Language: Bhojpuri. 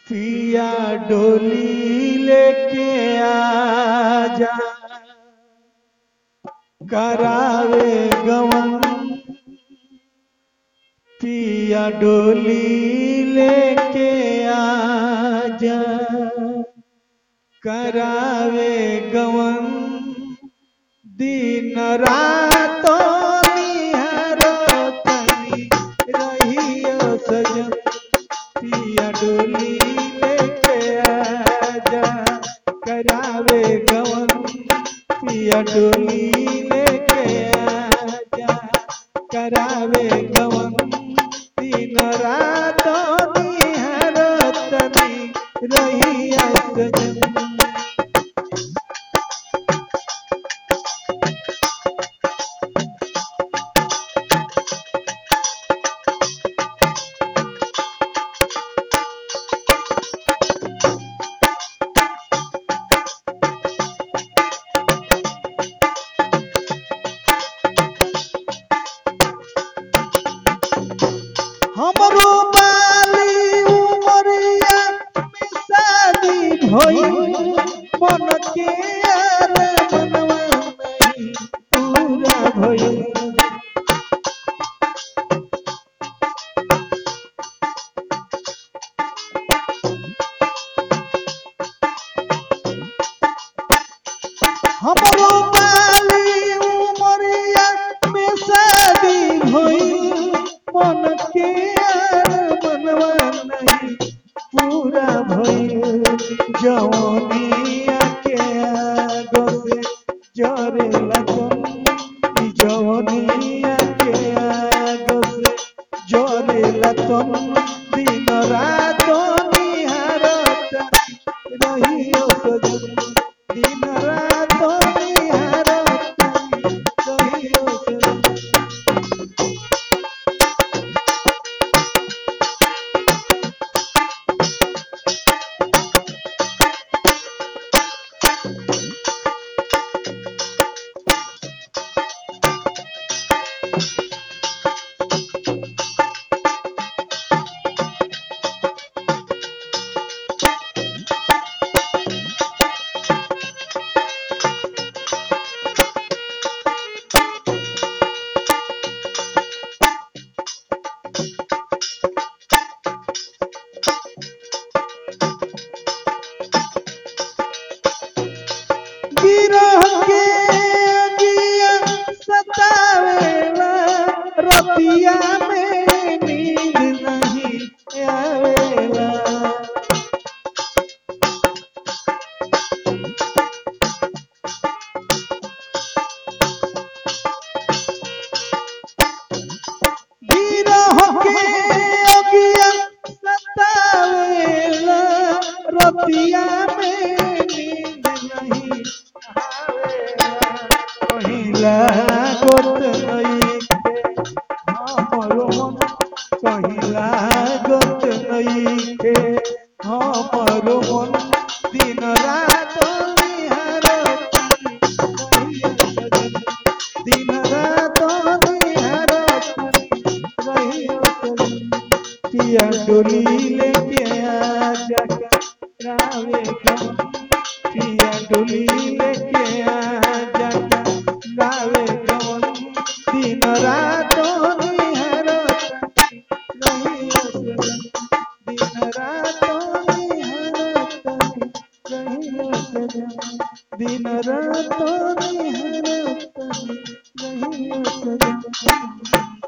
पिया डोली लेके आजा करावे गवन पिया डोली लेके आजा करावे गवन दिन रातो निहारो तनी रहियो सजन पिया डोली लेके आजा करावे गवन पिया डोली लेके आजा करावे गवन दिन रात निहारो तनी रहिया सजन हमरो बाली उमरिया में शादी भइल मन के यार मनवा नहीं पूरा भइल हमरो बाली उमरिया में शादी भइल मन के यार मनवा नहीं पूरा भइल जवनिया के आगो से जरे लगन ई जवनिया के आगो से जरे लगन दिन रात निहारत रहियो सजन दिन रात निहारत रहियो सजन गिरह के अगिया सतावेला रतिया में नींद नहीं आवेला गिरह के अगिया सतावेला रतिया में नींद नहीं आवेला पहिला गोत नहीं हमरो मन पहिला गोत नहीं के हमरो मन दिन रात निहारत दिन रात निहारत रहियो सजन पिया डोली लेके आजा रावे गम पिया डोली लेके आजा रावे गम दिन रात निहारत रहियो सजन दिन रात निहारत रहियो सजन दिन रात निहारत रहियो सजन